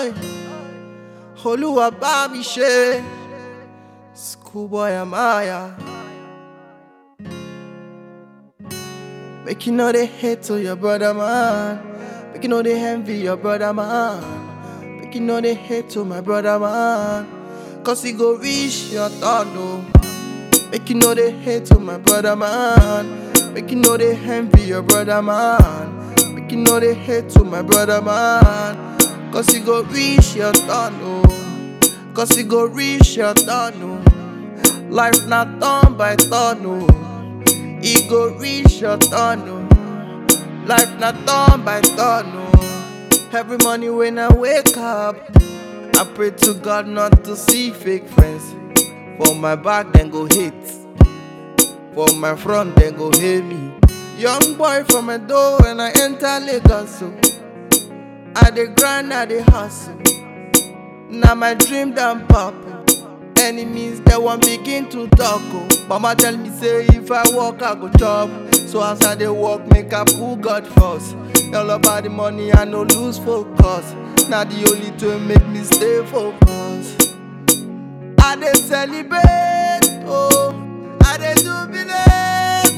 Oi. Olúwa bá mi ṣe. Schoolboy Amaya. Make you know they hate to your brother man. Make you know they envy your brother man. Make you know they hate to my brother man. Cause he go reach your turn, oh. Make you know they hate to my brother man. Make you know they envy your brother man. Make you know they hate to my brother man. Cause he go reach your turn, oh. Cause he go reach your turn, oh. Life not turn by turn, oh. He go reach your turn, oh. Life not turn by turn, oh. Every morning when I wake up, I pray to God not to see fake friends. For my back, then go hate. For my front, then go hate me. Young boy from a door when I enter Lagos, so I dey grind, I dey hustle. Now my dream done pop. Enemies they want begin to talk. Oh. Mama tell me say if I walk I go chop. So as I dey walk, make I pull God first. All about the money, I no lose focus. Now the only thing make me stay focused. I dey celebrate, oh, I dey jubilate.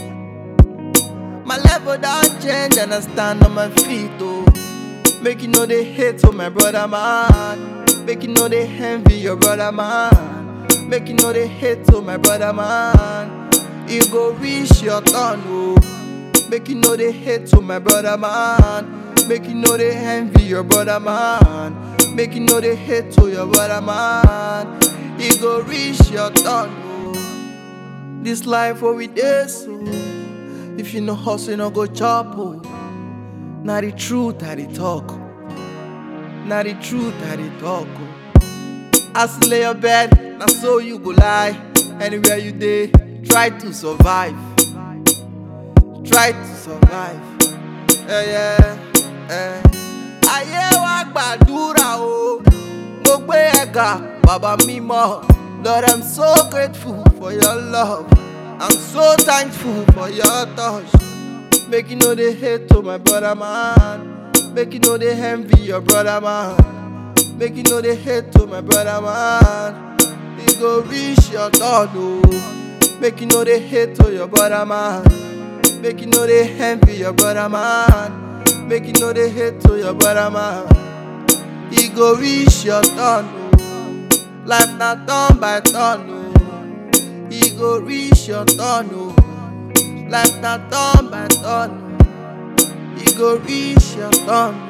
My level don't change and I stand on my feet, oh. Make you know they hate to my brother man. Make you know they envy your brother man. Make you know they hate to my brother man. You go reach your turn, oh. Make you know they hate to my brother man. Make you know they envy your brother man. Make you know they hate to your brother man. You go reach your turn, oh. This life what we dey so. If you no hustle, you no go chop, oh. Now the truth I dey talk. Now the truth I dey talk. Oh. As you lay your bed, now so you go lie. Anywhere you dey, try to survive. Try to survive. Yeah, yeah, yeah. Ayé wa gbàdúrà o. Mo gbé ẹ̀gà bàbá mímọ́. Lord, I'm so grateful for your love. I'm so thankful for your touch. Make you know they hate to my brother man. Make you know they envy your brother man. Make you know they hate to my brother man. You go reach your turn, oh. Make you know they hate to your brother man. Make you know they envy your brother man. Make you know they hate to your brother man. You go reach your turn, oh. Life not turn by turn, oh. You go reach your turn, oh. Life not turn by turn, oh. You go reach your turn.